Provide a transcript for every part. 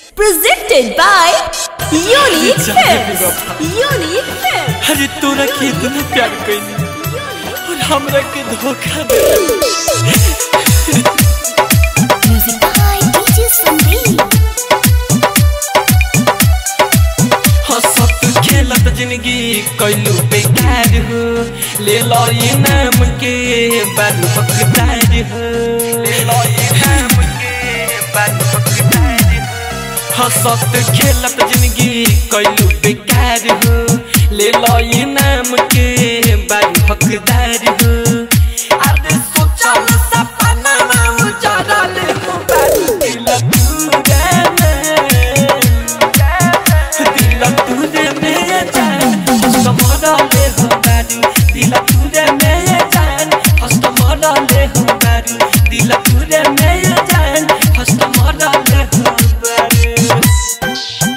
Presented by Unique Films. Unique Films. अरे तोरा के इतना प्यार कैनी और हमरा के धोखा दे Music by DJ Sandeep. हंसत खेलत जिंदगी कैलू बेकार हो ले लो ये नाम के बालू हकदार हो ले लो ये नाम के बालू हकदार हो हंसत खेलत जिंदगी कैलू बेकार हो ले लो ये नाम के बालू हकदार हो अरे सोचल सपना में उजड़ल हो बालू दिल तूरे दिल तुझे मेरे जान हस्त मरले हो बारू दिल तुझे मेरे जान हस्त मरले हो बारू दिल तुझे मेरे जान हस्त मरले हो बारू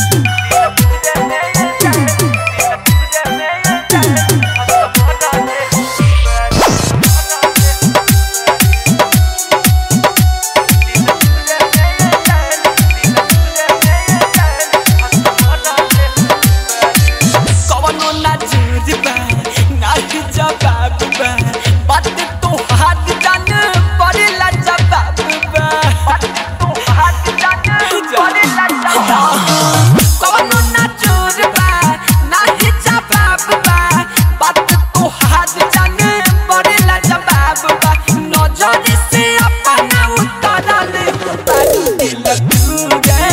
कवनो ना जोर बा ना ही जवाब बा बात तो हाथ जान पड़ेला जवाब बा बात तो हाथ जान पड़ेला जवाब कवनो ना जोर बा ना ही जवाब बा बात तो हाथ जान पड़ेला जवाब बा नजर से अपना उतारल दिल तुझे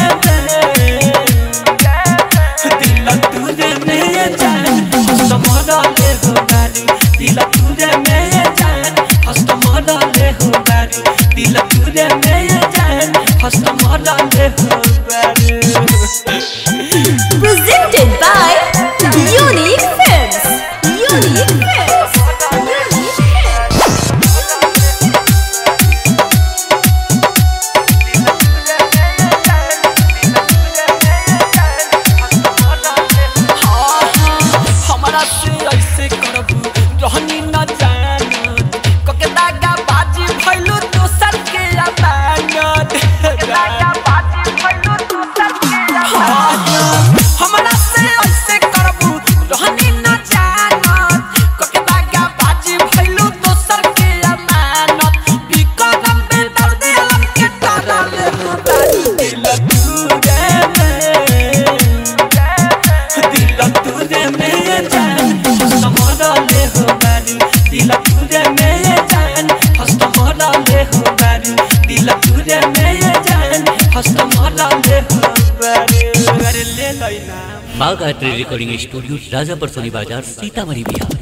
दिल तुझे मेरे जान हस्त मरले हो बारू दिल तुझे मेरे जान हस्त मरले हो बारू दिल तुझे मेरे जान हस्त मरले हो बारू Presented by Unique Films. Unique Films. Unique Films. हमारा से ऐसे करबू रहनी न जानत कके दागा बाजी भइलू दोसर के अमानत दागा बाजी भइलू दोसर के अमानत हमारा से ऐसे करबू रहनी न जानत कके दागा बाजी भइलू दोसर के अमानत बिकरम बे दर्द अलम के तरल दिल तुरे दिल तुझे मेरे जान हस्त मरले हो बारू दिल तुझे मेरे जान हस्त मरले हो बारू दिल तुझे मेरे जान हस्त मरले हो बारू अरे ले लैना माँ गायत्री रिकॉर्डिंग स्टूडियो राजापर सोनी बाजार सीतामढ़ी बिहार